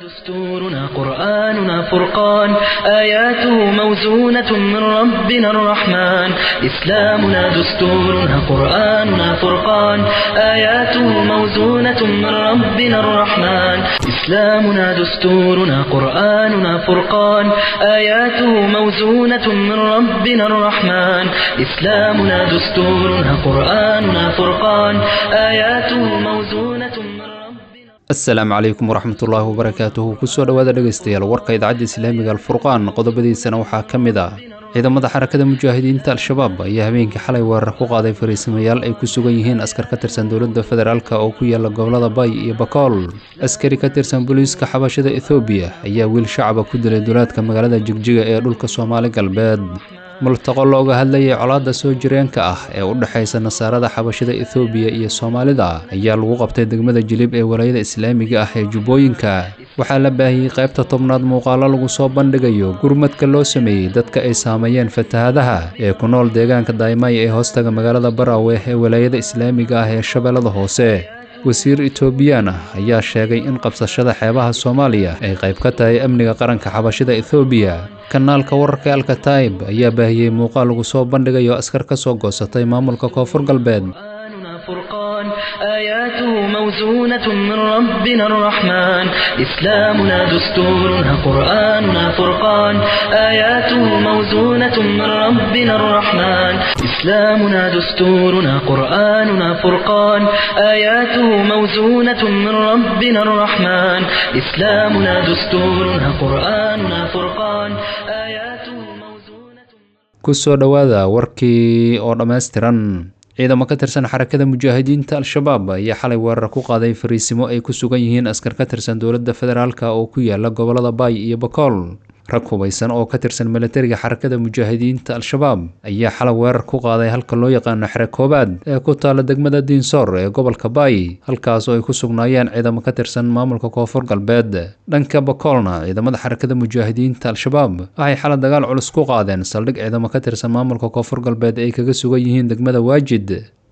دستورنا قرآننا فرقان آياته موزونة من ربنا الرحمن إسلامنا دستورنا قرآننا فرقان آياته موزونة من ربنا الرحمن إسلامنا دستورنا قرآننا فرقان آياته موزونة من ربنا الرحمن إسلامنا دستورنا قرآننا فرقان آياته موزونة من ربنا asalaamu calaykum waraxmatullaahi wabarakaatuhu kusoo dhowaada dhegaystayaal warka idaacadda islaamiga alfurqaan qodobadiisana waxaa ka mid ah ciidamada xarakada mujaahidiinta al-shabaab ayaa habeenkii xalay weerar ku qaaday fariisamayaal ay ku sugan yihiin askar ka tirsan dowladda federaalk oo ku yaala gobolada bay iyo bakool askari ka tirsan booliiska xabashada ethoobiya ayaa wiil shacaba ku dilay duleedka magaalada jigjiga ee dhulka soomaali galbeed multaqo looga hadlayay colaadda soo jireenka ah ee u dhexaysa nasaarada xabashada ethoobiya iyo soomaalida ayaa lagu qabtay degmada jilib ee walaayada islaamiga ah ee jubbooyinka waxaa la baahiyey qaybta tobnaad muuqaalo lagu soo bandhigayo gurmadka loo sameeyey dadka ay saameeyeen fatahadaha ee ku nool deegaanka daymay ee hoostaga magaalada baraawe ee walaayada islaamiga ah ee shabeellada hoose wasiir etoobiyaan ah ayaa sheegay in qabsashada xeebaha soomaaliya ay qayb ka tahay amniga qaranka xabashida ethoobiya kanaalka wararka alkataib ayaa baahiyey muuqaal lagu soo bandhigayo askar ka soo goosatay maamulka koonfur galbeed قرآننا فرقان آياته موزونة من ربنا الرحمن إسلامنا دستورنا قرآننا فرقان آياته موزونة من ربنا الرحمن إسلامنا دستورنا قرآننا فرقان آياته موزونة من ربنا الرحمن إسلامنا دستورنا قرآننا فرقان آياته موزونة kusoo dhowaada warkii oo dhammaystiran ciidamo ka tirsan xarakada mujaahidiinta al-shabaab ayaa xalay weerar ku qaaday fariisimo ay ku sugan yihiin askar ka tirsan dowladda federaalk oo ku yaala gobolada baay iyo bakool rag hubaysan oo ka tirsan milatariga xarakada mujaahidiinta al-shabaab ayaa xalay weerar ku qaaday halka loo yaqaano xere koobaad ee ku taala degmada diinsoor ee gobolka baay halkaas oo ay ku sugnaayeen ciidamo ka tirsan maamulka koonfur galbeed dhanka bakoolna ciidamada xarakada mujaahidiinta al-shabaab waxay xalay dagaal culus ku qaadeen saldhig ciidamo ka tirsan maamulka koonfur galbeed ay kaga sugan yihiin degmada waajid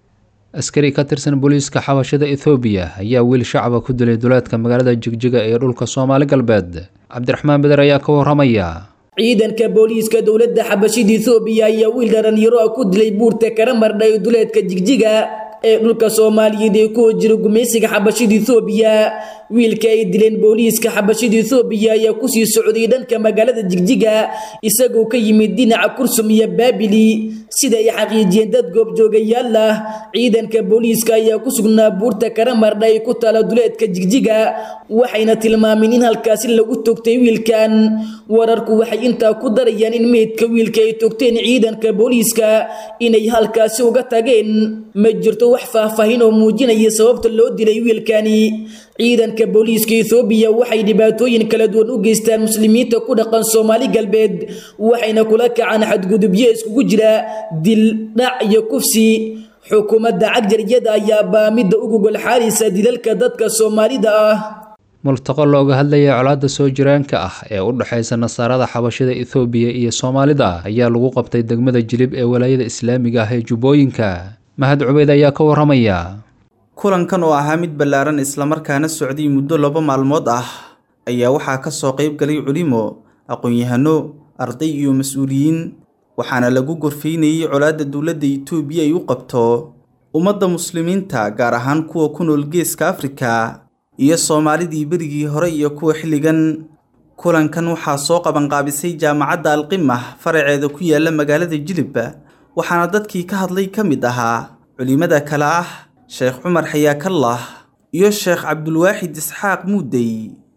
askari ka tirsan booliiska xabashada ethoobiya ayaa wiil shacaba ku dilay duleedka magaalada jigjiga ee dhulka soomaali galbeed cabdiraxmaan beder ayaa ka waramaya ciidanka booliiska dowladda xabashida ethoobiya ayaa wiil dhalinyaro ah ku dilay buurta kara mardhay duleedka jigjiga ee dhulka soomaaliyeed ee ku jira gumaysiga xabashida ethoobiya wiilka ay dileen booliiska xabashida ethoobiya ayaa kusii socday dhanka magaalada jigjiga isagoo ka yimid dhinaca kursum iyo baabili sida ay xaqiijiyeen dad goobjoogayaal ah ciidanka booliiska ayaa ku sugnaa buurta karamardha ay ku taala duleedka jigjiga waxayna tilmaameen in halkaasi lagu togtay wiilkan wararku waxay intaa ku darayaan in meydka wiilka ay togteen ciidanka booliiska inay halkaasi uga tageen ma jirto wax faahfaahin oo muujinaya sababta loo dilay wiilkani ciidanka booliiska ethoobiya waxay dhibaatooyin kala duwan u geystaan muslimiinta ku dhaqan soomaali galbeed waxayna kula kacaan xadgudubyo iskugu jira dil dhac iyo kufsi xukuumadda cagjariyada ayaa baamidda ugu golxaaraysa dilalka dadka soomaalida ah multaqo looga hadlayay colaadda soo jiraanka ah ee u dhexaysa nasaarada xabashada ethoobiya iyo soomaalida ayaa lagu qabtay degmada jilib ee walaayada islaamiga ah ee jubbooyinka mahad cubeyd ayaa ka waramaya kulankan oo ahaa mid ballaaran islamarkaana socday muddo laba maalmood ah ayaa waxaa ka soo qayb galay culimo aqoon-yahano arday iyo mas-uuliyiin waxaana lagu gorfaynayey colaadda dowladda itoobiya ay u qabto ummadda muslimiinta gaar ahaan kuwa ku nool geeska afrika iyo soomaalidii berigii hore iyo kuwa xilligan kulankan waxaa soo qabanqaabisay jaamacadda alqimah faraceeda ku yaala magaalada jilib waxaana dadkii ka hadlay ka mid ahaa culimada kale ah sheekh cumar xayaakallah iyo sheekh cabdulwaaxid isxaaq muudey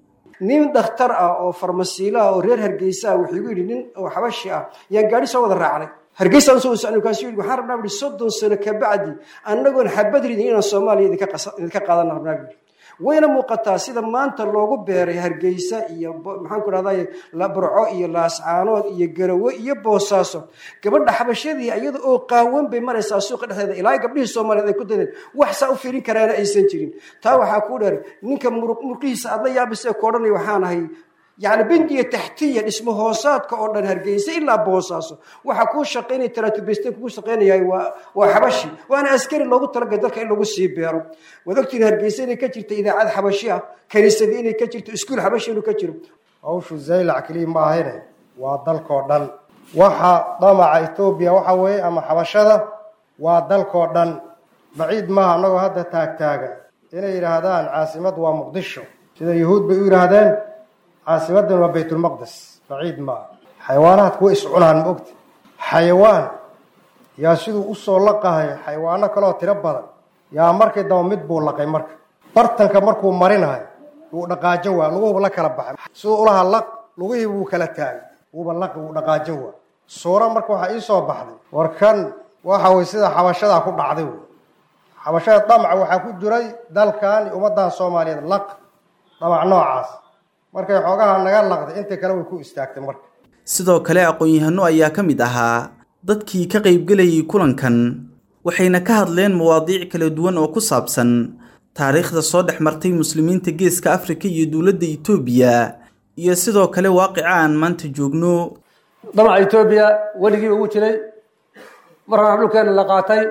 nin dhakhtar ah oo farmasiilo ah oo reer hargeysa ah wuxuu igu yidhi nin oo xabashi ah yaan gaadhi soo wada raacnay hargeysaan soo socnay kaasuu yidhi waxaan rabnaa buhi soddon sano ka bacdi annagoon xabad ridin inaan soomaaliya idinka qaadana rabnaa buhi wayna muuqataa sida maanta loogu beeray hargeysa iyo maxaan ku rahday burco iyo laascaanood iyo garawe iyo boosaaso gabadha xabashadii iyada oo qaawan bay maraysaa suuqa dhexdeeda ilaa gabdhihii soomaaliyeed ay ku dadeen wax saa u fiirin karaana aysan jirin taa waxaa kuu dheer ninka murqihiisa aad la yaabisee ku odhanaya waxaan ahay yacni bendiga taxtiya dhismo hoosaadka oo dhan hargeysa ilaa boosaaso waxaa kuu shaqaynaya taraatubeste kugu shaqaynayahay waa waa xabashi waana askari loogu talagalay dalka in lagu sii beero waad ogtiin hargeysa inay ka jirta idaacad xabashi ah kaniisadii inay ka jirto iskuul xabashi inuu ka jiro hawshu zaylac keliya ma ahayne waa dalkoo dhan waxa damaca etoobiya waxa weeye ama xabashada waa dalkoo dhan baciid maaha annagoo hadda taagtaagan inay yidhaahdaan caasimad waa muqdisho sida yuhuud bay u yidhaahdeen caasimadan waa baytulmaqdes baciid maaha xayawaanahaad kuwa iscunaan ma ogti xayawaan yaa siduu usoo laqahay xayawaano kaleoo tiro badan yaa markii daba mid buu laqay marka bartanka markuu marinahay wuu dhaqaajin waa luguhuba la kala baxay siduu ulaha laq lugihii wuu kala taagay wuuba laqi wuu dhaqaajin waa suura marka waxaa ii soo baxday war kan waxa weye sida xabashadaa ku dhacday wey xabashada damaca waxaa ku jiray dalkan iyo ummaddan soomaaliyeed laq damac noocaas markay xoogaha naga laqday inta kale way ku istaagtay marka sidoo kale aqoon-yahano ayaa ka mid ahaa dadkii ka qaybgelayay kulankan waxayna ka hadleen mawaadiic kala duwan oo ku saabsan taariikhda soo dhex martay muslimiinta geeska afrika iyo dowladda itoobiya iyo sidoo kale waaqica aan maanta joogno damaca etoobiya weligiiba ugu jiray markana dhulkeena la qaatay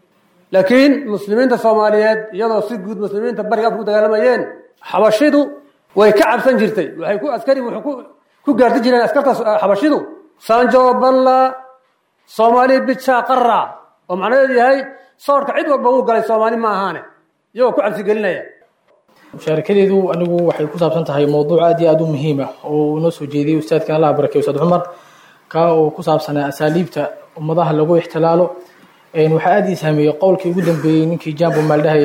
laakiin muslimiinta soomaaliyeed iyadoo si guud muslimiinta bariga afka ku dagaalamayeen xabashidu way ka cabsan jirtay waxay ku askari wuxuu ku ku gaarti jireen askartaas xabashidu sanjo balla soomaali bija qara oo macnaheedu yahay soorka cid walba uu galay soomaali ma ahaane iyagoo ku cabsigelinaya mushaarakadeedu anigu waxay ku saabsan tahay mowduuc aad iyo aada u muhiim ah oo uu noo soo jeediyey ustaadkan allah barakey ustaad cumar kaa oo ku saabsanaa asaaliibta ummadaha lagu ixtilaalo waxaa aada ii saameeyey qowlkii ugu dambeeyey ninkii jambo maaldahay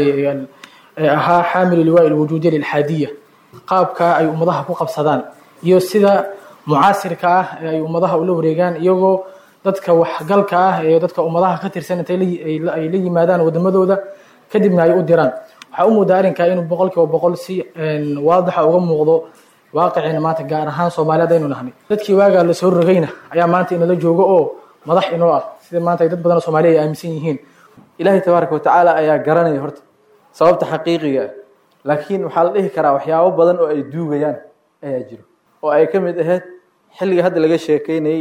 ee ahaa xaamilu liwaa ilwujuudiya lilxaadiya qaabka ay ummadaha ku qabsadaan iyo sida mucaasirka ah ee ay ummadaha ula wareegaan iyagoo dadka waxgalka ah ee dadka ummadaha ka tirsan intay ay la yimaadaan wadamadooda kadibna ay u diraan waxaa u moodaa arrinkaa inuu boqol kiiba boqol si waadixa uga muuqdo waaqiciina maanta gaar ahaan soomaaliyeed aynu nahnay dadkii waagaa lasoo rogayna ayaa maanta inala joogo oo madax inoo ah sida maanta ay dad badan oo soomaaliya ay aaminsan yihiin ilaahay tabaaraka watacaala ayaa garanaya horta sababta xaqiiqiga ah laakiin waxaa la dhihi karaa waxyaabo badan oo ay duugayaan ayaa jiro oo ay ka mid ahayd xilliga hadda laga sheekeynayay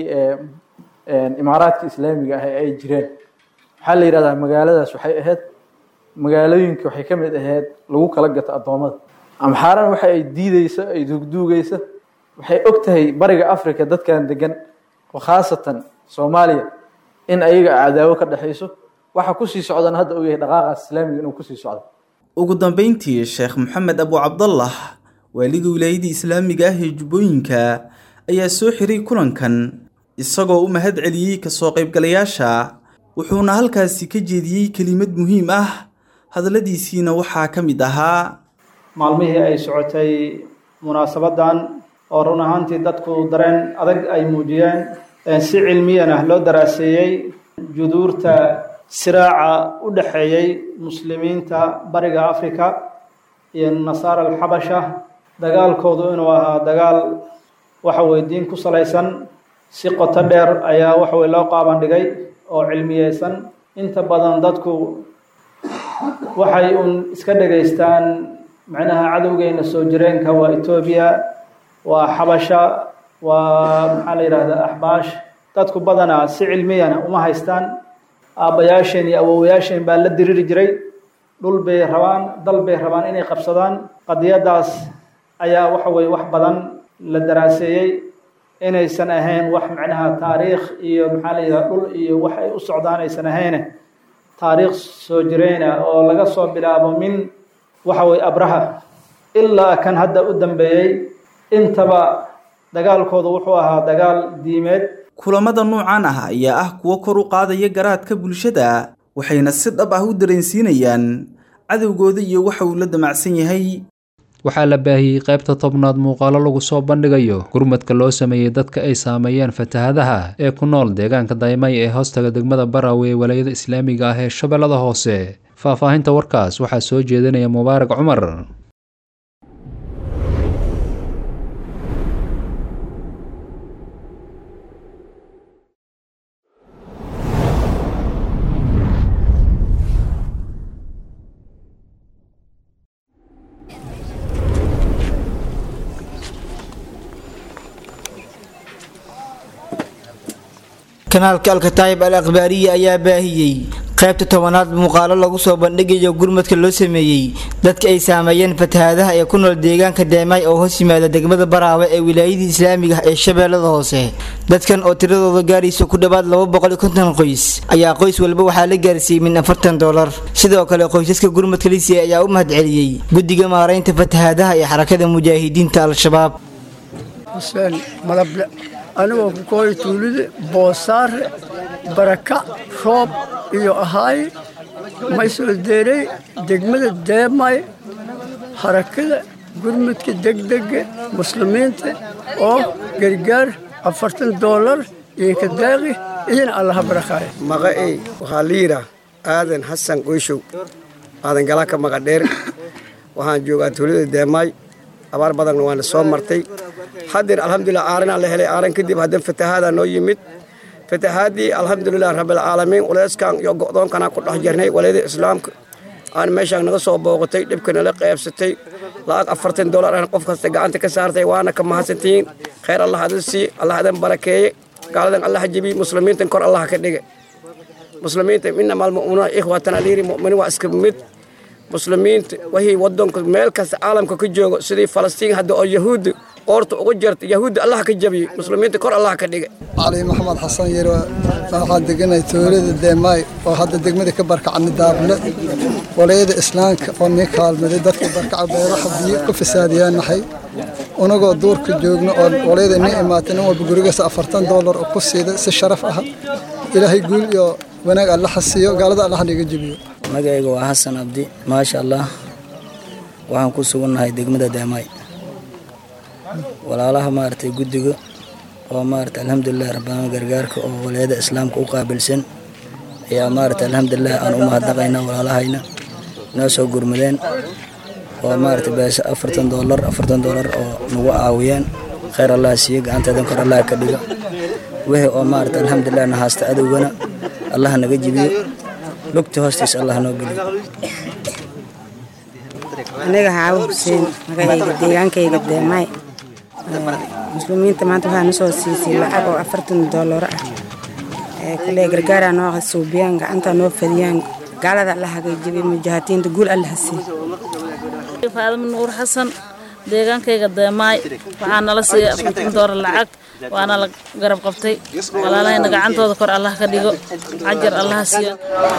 ee imaaraadka islaamiga ah ee ay jireen waxaa la yidhahdaa magaaladaas waxay ahayd magaalooyinka waxay ka mid ahayd lagu kala gato addoommada amxaaran waxa ay diideysa ay duugduugaysa waxay og tahay bariga africa dadkan degan oo khaasatan soomaaliya in ayaga cadaawo ka dhexayso waxa kusii socdana hadda uu yahay dhaqaaqaas islaamiga inuu kusii socdo ugu dambeyntii sheekh maxamed abu cabdallah waaliga wilaayadii islaamiga ah ee jubbooyinka ayaa soo xiray kulankan isagoo u mahad celiyey kasoo qaybgalayaasha wuxuuna halkaasi ka jeediyey kelimad muhiim ah hadalladiisiina waxaa ka mid ahaa maalmihii ay socotay munaasabadan oo run ahaantii dadku dareen adag ay muujiyeen si cilmiyan ah loo daraaseeyey juduurta siraaca u dhexeeyey muslimiinta bariga africa iyo nasaara alxabasha dagaalkoodu inuu ahaa dagaal waxa weye diin ku salaysan si qoto dheer ayaa waxaweye loo qaaban dhigay oo cilmiyeysan inta badan dadku waxay uun iska dhegaystaan macnaha cadowgeena soo jireenka waa etoobiya waa xabasha waa maxaa la yidhahdaa axbaash dadku badanaa si cilmiyana uma haystaan aabbayaasheen iyo awowayaasheen baa la diriri jiray dhul bay rabaan dal bay rabaan inay qabsadaan qadiyadaas ayaa waxa weye wax badan la daraaseeyey inaysan ahayn wax macnaha taariikh iyo maxaa la yidhaha dhul iyo wax ay u socdaan aysan ahayne taariikh soo jireyna oo laga soo bilaabo min waxa weye abraha ilaa kan hadda u dambeeyey intaba dagaalkooda wuxuu ahaa dagaal diimeed kulamada noocan ah ayaa ah kuwo kor u qaadaya garaadka bulshada waxayna si dhab ah u dareensiinayaan cadowgooda iyo waxa uu la damacsan yahay waxaa la baahiyey qaybta tobnaad muuqaalo lagu soo bandhigayo gurmadka loo sameeyey dadka ay saameeyeen fatahadaha ee ku nool deegaanka daymay ee hoostaga degmada barawe ee walaayada islaamiga ah ee shabeellada hoose faahfaahinta warkaas waxaa soo jeedinaya mubaarak cumar kanaalka alkataayib al akhbaariya ayaa baahiyey qaybta tobanaad muuqaalo lagu soo bandhigayo gurmadka loo sameeyey dadka ay saameeyeen fatahaadaha ee ku nool deegaanka deemay oo hoos yimaada degmada baraawe ee wilaayadii islaamiga ah ee shabeellada hoose dadkan oo tiradooda gaaraysa ku dhowaad qoys ayaa qoys walba waxaa la gaarsiiyey min afartan dolar sidoo kale qoysaska gurmadka lisiya ayaa u mahadceliyey guddiga maaraynta fatahaadaha ee xarakada mujaahidiinta al-shabaab xuseen madable anigoo ku kooya tuulida boosaare baraka roob iyo ahaay maysoo deeray degmada deemay harakada gurmudka degdega muslimiinta oo gargaar afartan doolar iyo kadaaqi idin allaha barakaayo maqa'ey waxaa la yidhaah aadan xasan qoyshow aadan galaanka maqadheer waxaan joogaa tuulada deemaay abaar badanna waana soo martay haddeer alxamdulilah aaranaa la helay aaran kadib haddan fatahaada noo yimid fatahaadii alxamdulilah rabbilcaalamiin culeyskan iyo go'doonkanaan ku dhex jirnay walayada islaamka aan meeshaan naga soo booqatay dhibka nala qaybsatay lacag afartan dolar aan qof kasta gacanta ka saartay waana ka mahadsantihiin khayr allah adin sii allah adan barakeeye gaaladan allah jebiy muslimiintan kor allah ka dhige muslimiinta inama almu'minuuna ikhwatan aliiri mu'miniin waa iska mid muslimiinta wixii wadanka meel kasta caalamka ka joogo sidii falastiin hadda oo yahuudda qoorta ugu jirta yahuudda allah ka jabiye muslimiinta kor allah ka dhige cali maxamed xasan yar waxaan deganay tuulada deemaay oo hadda degmada ka barkacni daable walayada islaamka oo nii kaalmaday dadka barkaca beeraha biyo ku fasaadiyaan nahay unagoo duurka joogno oo walayada nii imaatay nin walba gurigaas afartan doolar oo ku siiday si sharaf ah ilaahay guul iyo wanaag alla xasiiyo gaalada allah niga jebiyo magacayga waa xasan abdi maasha allah waxaan ku sugannahay degmada deemaay walaalaha maaragtay guddiga oo maaragtay alxamdulilah rabbaana gargaarka oo walayada islaamka u qaabilsan ayaa maaragtay alxamdulilah aan u mahadnaqaynaa walaalahayna noo soo gurmadeen oo maaragtay beesa afartan doolar afartan doolar oo nagu caawiyeen khayr allah siiyo gacanteedan kor allah ka dhigo wixii oo maaragtay alxamdulilah na haasta adowgana allah naga jibiyo lugta hoostiisa allah noo geliyo aniga xaawo xuseen magacayga deegaankayga deemaay muslimiinta maanta waxaa na soo siisay lacag oo afartan doolar ah kule gargaaraa noo suubiyaan gacantaa noo fadiyaan gaalada alla hagaajibiy mujaahidiinta guul alla hasiiy faadama nuur xasan deegaankayga deemaay waxaa nala siiyay afartan doolar lacag waana la garab qabtay walaalahayna gacantooda kor allah ka dhigo cajar allaha siiyo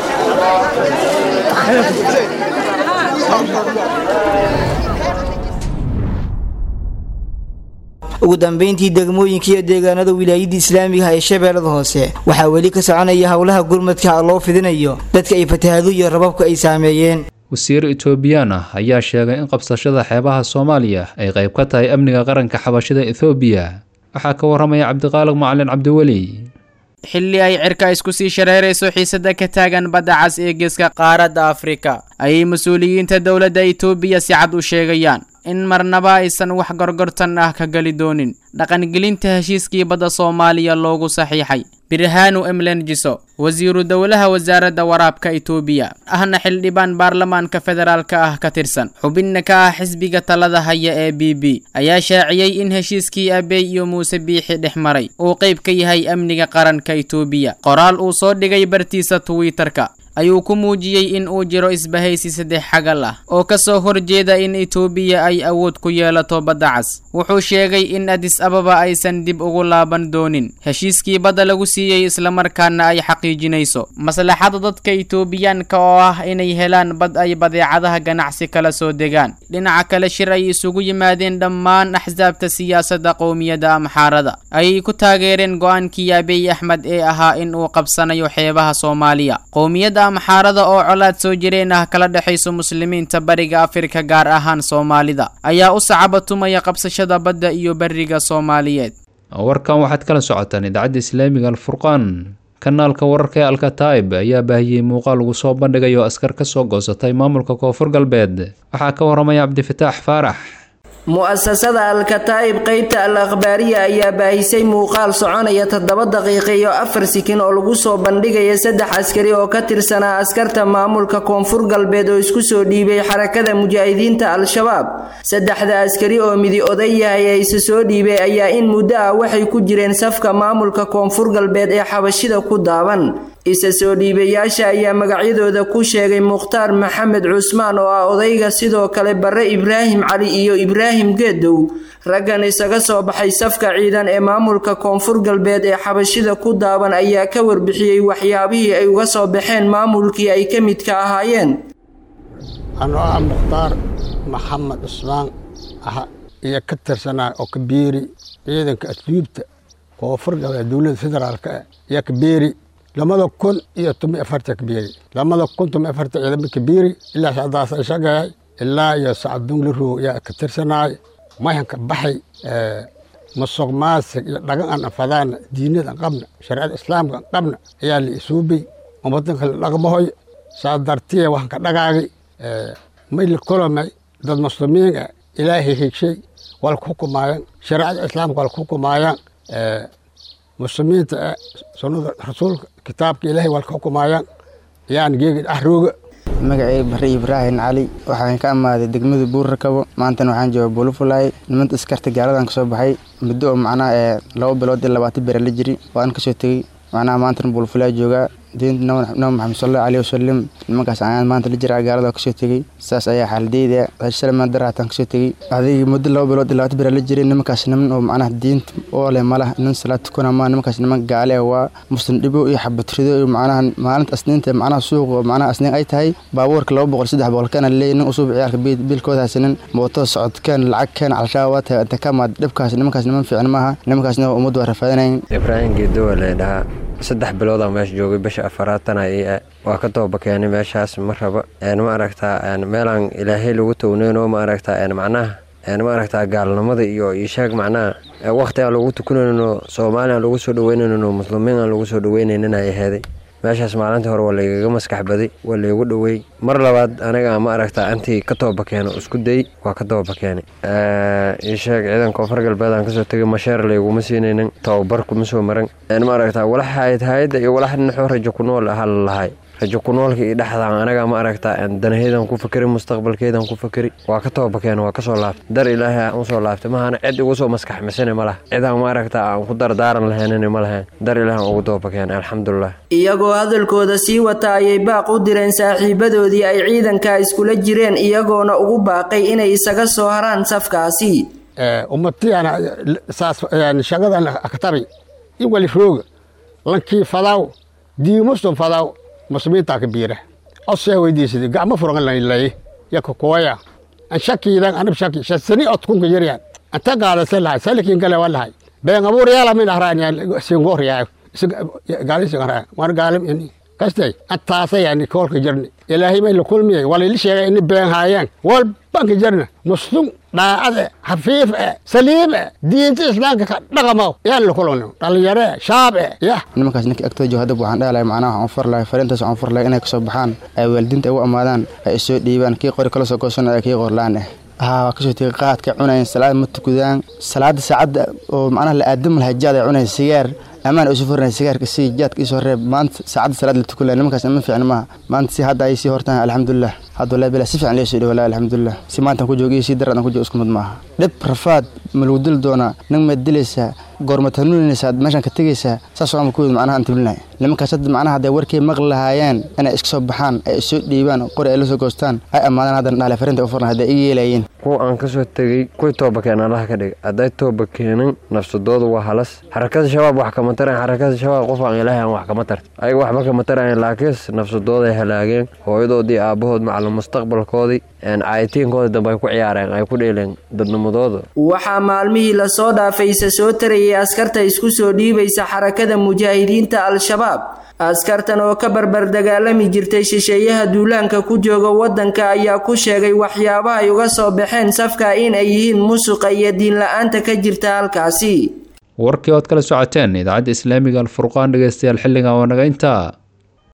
ugu dambeyntii degmooyinka iyo deegaanada wilaayadda islaamiga ah ee shabeellada hoose waxaa weli ka soconaya howlaha gurmadka loo fidinayo dadka ay fatahaadu iyo rababka ay saameeyeen wasiir etoobiyaan ah ayaa sheegay in qabsashada xeebaha soomaaliya ay qayb ka tahay amniga qaranka xabashida ethoobiya waxaa ka waramaya cabdiqaaliq macalin cabdiweli xilli ay cirka isku sii shareerayso xiisada ka taagan badda cas ee geeska qaaradda afrika ayay mas-uuliyiinta dowladda etoobiya si cad u sheegayaan in marnaba aysan wax gorgortan ah ka geli doonin dhaqangelinta heshiiskii badda soomaaliya loogu saxiixay birhaanu emlenjiso wasiiru dowlaha wasaaradda waraabka etoobiya ahna xildhibaan baarlamaanka federaalka ah ka tirsan xubinna ka ah xisbiga talada haya ee b b ayaa shaaciyey in heshiiskii abey iyo muuse biixi dhex maray uu qayb ka yahay amniga qaranka etoobiya qoraal uu soo dhigay bartiisa twitter-ka ayuu ku muujiyey in uu jiro isbahaysi saddex xagal ah oo ka soo horjeeda in etoobiya ay awood ku yeelato badda cas wuxuu sheegay in adis ababa aysan dib ugu laaban doonin heshiiskii badda lagu siiyey islamarkaana ay xaqiijinayso maslaxada dadka etoobiyaanka oo ah inay helaan bad ay badeecadaha ganacsi kala soo degaan dhinaca kale shir ay isugu yimaadeen dhammaan axsaabta siyaasadda qowmiyadda amxaarada ayay ku taageereen go-aankii abiy axmed ee ahaa in uu qabsanayo xeebaha soomaaliya qowmiyadda amxaarada oo colaad soo jireen ah kala dhexayso muslimiinta bariga afrika gaar ahaan soomaalida ayaa u sacabatumaya qabsashada badda iyo beriga soomaaliyeed warkan waxaad kala socotaan idaacadda islaamiga alfurqaan kanaalka wararka ee alkataib ayaa baahiyey muuqaal lagu soo bandhigayo askar ka soo goosatay maamulka koonfur galbeed waxaa ka waramaya cabdifataax faarax mu'asasada al-kataa'ib qeybta al akhbaariya ayaa baahisay muuqaal soconaya toddoba daqiiqa iyo afar sikin oo lagu soo bandhigaya saddex askari oo ka tirsanaa askarta maamulka koonfur galbeed oo isku soo dhiibay xarakada mujaahidiinta al-shabaab saddexda askari oo midi oday yahay ee isa soo dhiibay ayaa in muddo ah waxay ku jireen safka maamulka koonfur galbeed ee xabashida ku daaban isa soo dhiibayaasha ayaa magacyadooda ku sheegay mukhtaar maxamed cusmaan oo ah odayga sidoo kale barre ibraahim cali iyo ibraahim geedow raggan isaga soo baxay safka ciidan ee maamulka koonfur galbeed ee xabashida ku daaban ayaa ka warbixiyey waxyaabihii ay uga soo baxeen maamulkii ay ka midka ahaayeen anoo ah mukhtaar maxamed cusmaan ah iyo ka tirsanaa oo kabeeri ciidanka asluubta koonfur galbeed dowladda federaalka iyo kabeeri lamada kun iyo toban afarta kabeeri lamada kun toban afarta ciidamo kabeeri ilaa sacdaas ay shaqeeyay ilaa iyo sacdung la roog yaa ka tirsanaay mayanka baxay musuq maasig iyo dhagan aan afadaan diinada aan qabna shareecada islaamka aan qabna ayaa la isuubay ummadanka la dhaqmahoy saa dartiya waxaan ka dhagaagay may la kolomay dad muslimiin ah ilaahay hegshay waa ku xukumaayaan shareecada islaamka waa ku xukumaayaan muslimiinta ah sunnada rasuulka kitaabka ilaahay waa ka xukumaayaan yaan geegi dhaxrooga magacay barre ibraahim cali waxaan ka amaaday degmada buurrakabo maantana waxaan jooga buulufulaay nimanta iskarta gaaladan kasoo baxay muddo oo macnaha ee laba bilood iyo labaatan bere la jiri waan kasoo tegey macnaha maantana buulufulaay joogaa diinta nabi maxamed sallallahu alayhi wasallam nimankaas ayaan maanta la jiraa gaalada kasoo tegey saas ayaa xaaladeyda salmaan daraataan kasoo tegey adigii muddo laba bilood iyo labaatan bere la jiray nimankaas niman oo macnaha diinta oo leh malah nin salaad tukana maa nimankaas niman gaale ah waa muslim dhibo iyo xabatrido iyo macnaha maalinta asniinta macnaha suuq oo macnaha asniin ay tahay baabuurka laba boqol saddex boqol kana leeyahy nin usub ciyaalka biilkooda haysanin mooto socodkeen lacag keen calshaa waa tahay inta ka maad dhibkaas nimankaas niman fiican maaha nimankaasna ummaddu waa rafaadinayn ibraahim geedowa la dhahaa saddex biloodaa meesha joogay bisha afaraatana ii waa ka dooba keenay meeshaas ma raba ma aragtaa meelaan ilaahay lagu towneyno ma aragtaa macnaha ma aragtaa gaalnimada iyo ishaag macnaha waqti aan lagu tukanayno soomaali aan lagu soo dhaweynayno muslimiin aan lagu soo dhaweynaynin ay aheeday meeshaas maalintii hore waa laygaga maskax baday waa laygu dhoweey mar labaad aniga ma aragtaa intii ka tooba keeno isku day waa ka tooba keenay isheeg ciidan koonfur galbeed aan kasoo tegay masheer layguma siinaynin tababar kuma soo maran ma aragtaa walax hayad iyo walax dhinaxoo rajo ku nool aha lalahay rajo ku noolka iyo dhexdaan anaga ma aragtaa danaheydan ku fakeri mustaqbalkeedan ku fakeri waa ka tooba keeno waa kasoo laabtay dar ilaahay aan usoo laabtay mahana cid igu soo maskax misana ma laha cidaan ma aragtaa aan ku dardaaran lahaynina ma lahayn dar ilaahay aan ugu tooba keenay alxamdulilah iyagoo hadalkooda sii wata ayay baaq u direen saaxiibadoodii ay ciidanka iskula jireen iyagoona ugu baaqay inay isaga soo haraan safkaasi ummatiyan saas shaqadan aktabi in wali rooga lankii fadaw diimustum fadaw muslimiintaa ka biira osee weydiisada gacmo furan lay yaka kooya an shakiidan anab shaki shasani otkunka yaryan anta qaadase lahay salikin gale wa lahay been abuur yaala min ahraan singoor yaa gaali singoor war gaalim ini kastay antaasa yani koolka jirni ilaahay may la kulmiyay walili sheegay ini been haayeen walbanka jirna muslim dhaacade xafiif e saliim e diinta islaamka ka dhaqamo yaan la kulmno dhalinyare shaab e yah nimankaas ninka agtooda jooga hadda waxaan dhahalahay macnaha waxaan far lahay fariintaas waxaan far lahay inay kasoo baxaan ay waalidiinta ay u amaadaan ay isoo dhiibaan kii qori kala soo goosanaya kii qorlaan ah haa waa kasoo tegay qaadka cunayan salaad ma tukudaan salaada saacadda oo macnaha la aadam lahay jaad ay cunayan sigaar amaan isu furnay sigaarka si jaadka isoo reeb maanta saacadda salaad la tukula nimankaas ma fiicna maaha maanta si hadda ay sii hortaan alxamdulilah hadda wallahi bilaa si fiican leesoo dhawalaa alxamdulilah si maantaan ku joogiyo si darad aan ku joogo isku mid maaha dhib rafaad ma lagu dili doonaa nin maad dilaysaa goormaad hanuuninaysaa meeshaan ka tegaysaa saas oo ku macnaha aan tiblinahay nimankaas hadda macnaha hadday warkay maqli lahaayeen inay iska soo baxaan ay isoo dhiibaan qori ay la soo goostaan ay ammaadaan haddana dhaale fariinta u furna hadday iga yeelayeen kuwa aan kasoo tegey kuwii tooba keen allaha ka dhig hadday tooba keenin nafsadoodu waa halas xarakada shabaab wax kama tarayan xarakada shabaab qof aan ilaahay aan wax kama tarta ayaga waxba kama tarayan laakiinse nafsadooday halaageen hooyadoodii aabahood macalin mustaqbalkoodii caayitiinkoodii dambe ay ku ciyaareen ay ku dheeleen dadnimadooda waxaa maalmihii lasoo dhaafaysa soo tarayay askarta isku soo dhiibaysa xarakada mujaahidiinta al-shabaab askartan oo ka barbar dagaalami jirtay shisheeyaha duulaanka ku jooga waddanka ayaa ku sheegay waxyaabaha ay uga soo baxeen safka in ay yihiin musuqa iyo diinla-aanta ka jirta halkaasi warkii ood kala socoteen idaacadda islaamiga alfurqaan dhegeystayaal xilligan waa naga intaa